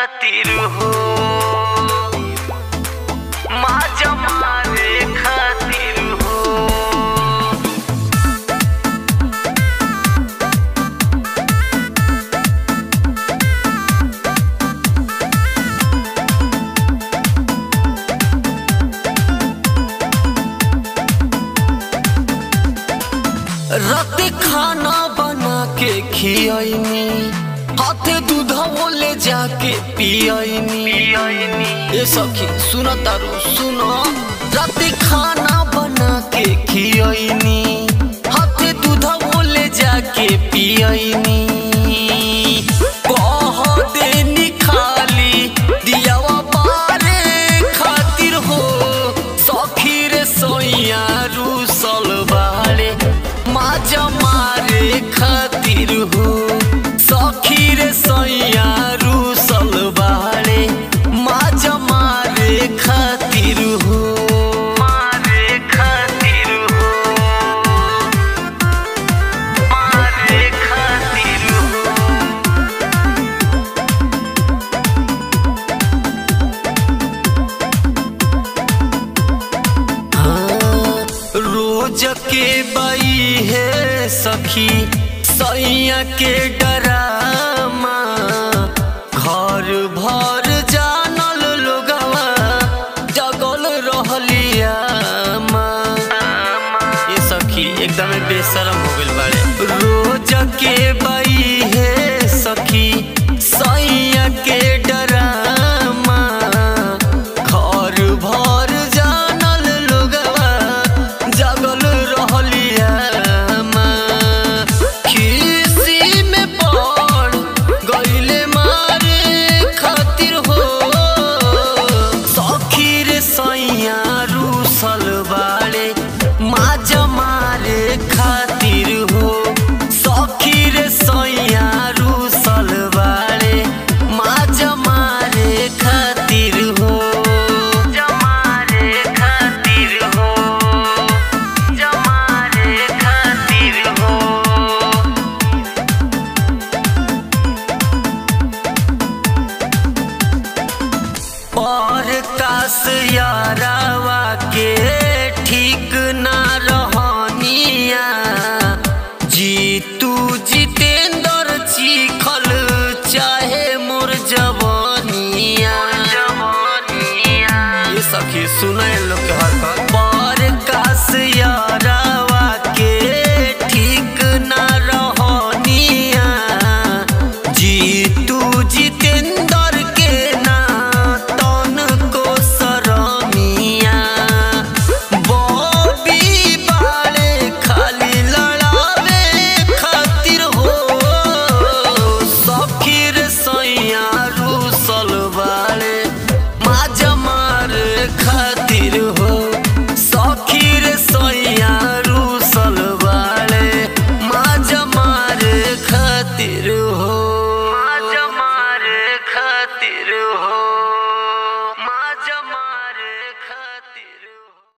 खातिर हो माझ्या मारे खातिर हो राते खाना बना के खियाइनी हाथे दूधवो ले जाके पियाइनी ए सखी सुन तारू सुन राते खाना बना के खियाइनी हाथे दूधवो ले जाके पियाइनी कह देनी खाली दियावा बारे खातिर हो सखी रे सोइया रूसल बाड़े माजा मारे खातिर हो सखी रे सोइया रूसल बाड़े माजा मारे खातिर हो मारे खातिर हो मारे खातिर हो हाँ, रोज के बई है सखी सैया के डरामा घर भर जानल लोगवा जगल रहलिया ये सखी एकदम बेशरम हो गइल बाड़े रोज के बई है सखी सैया के डरामा घर भर जानल लोगवा जगल रहलिया खीसी में पड़ गइले मारे खातिर हो सखी रे सैया रूसल बाड़े माज मारे खातिर हो सखी रे सैया रूसल बाड़े माज मारे खातिर हो जमारे खातिर हो जमारे खातिर हो और कास यारावा के ठीक ना रहनिया जीतू जितेंद्र चिखल चाहे मोर जवानिया ये सखी सुने लोग के हरकत पर कास यारावा के ठीक ना रहनिया जीतू जितेंद्र के ना तन को सरमिया बॉबी बाड़े खाली लड़ावे खातिर हो सखीर सैया रूसल बाड़े माज मार खातिर हो सखीर सैया रूसल बाड़े माज मार खातिर हो